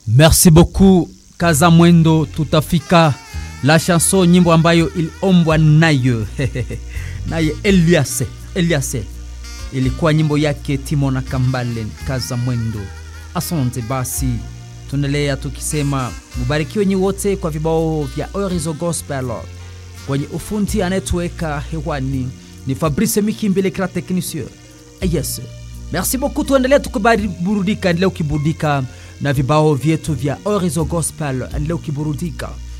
Merci beaucoup Kaza Mwendo, tutafika la chanson, nyimbo ambayo iliombwa nayo naye Eliase Eliase, ilikuwa nyimbo yake Timona Kambale Kaza Mwendo. Asante basi, tunaendelea tukisema mubarikiwe nyi wote kwa vibao vya Orizo Gospel. Kwenye ufundi anayetuweka hewani ni Fabrice Mikimbele kra technicien. Yes. Merci beaucoup, tuendelee tukiburudika, endelea ukiburudika na vibao vyetu vya Orizo Gospel, endelea ukiburudika